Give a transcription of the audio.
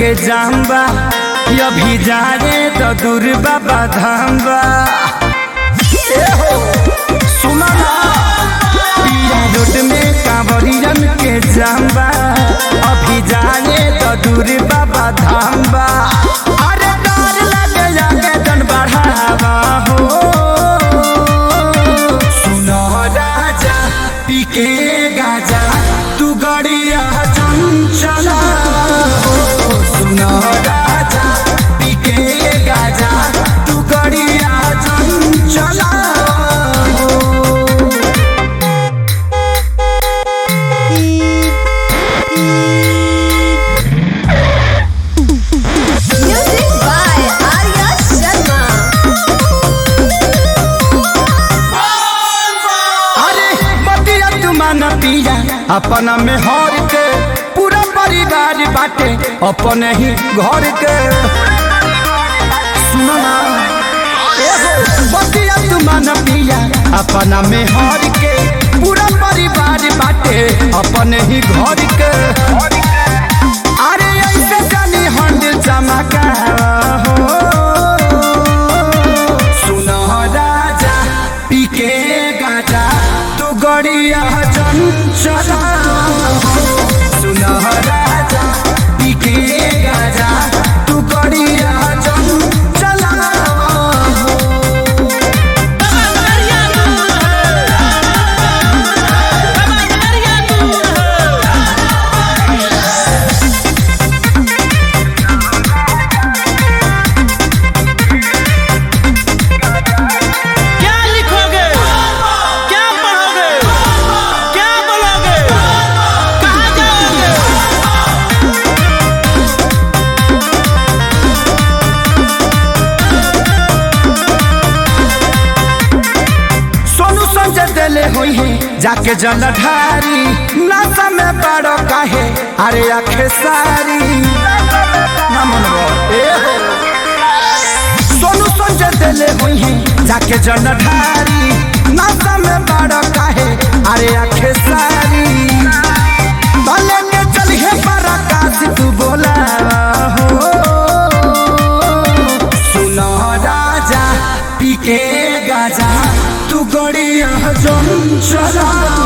के जाम्बा अभी जाए तो दूर बाबा धाम्बा ए हो सुना ना पिया रोड में कांवरियन के जाम्बा अभी जाए तो दूर बाबा धाम्बा अरे डर लगे जाके जन बढ़ावा हो सुनो राजा पीके गाजा तू गड़िया चंचला हो सुनो राजा पीके गाजा तू गड़िया चंचला हो Music by Arya Sharma. अरे बतिया तुमान पिया अपना में हर के पूरा परिवार बाटे अपने ही घर के सुनो ना ए हो, बतिया तुमान पिया अपना में हर के पूरा परिवार बाटे अपने ही घर के अरे ऐसे जानी हंड चमका हो सुनो राजा पीके गाजा तू गड़िया चंचला सुनो राजा पीके गाजा तू गड़िया चंचला क्या लिखोगे क्या पढ़ोगे क्या बोलोगे कहाँ जाओगे सोनू संजय दिले हुई है जाके जलधारी नासा में बड़ो काहे अरे आखे सारी ना मनवा, ए हो। सोनू संजय दिले हुई है जाके जलधारी नासा में बड़ो काहे अरे आखे सारी भले के चलिए पर आकाश तू बोला हो सुनो राजा पीके गाजा तू गड़िया चंचला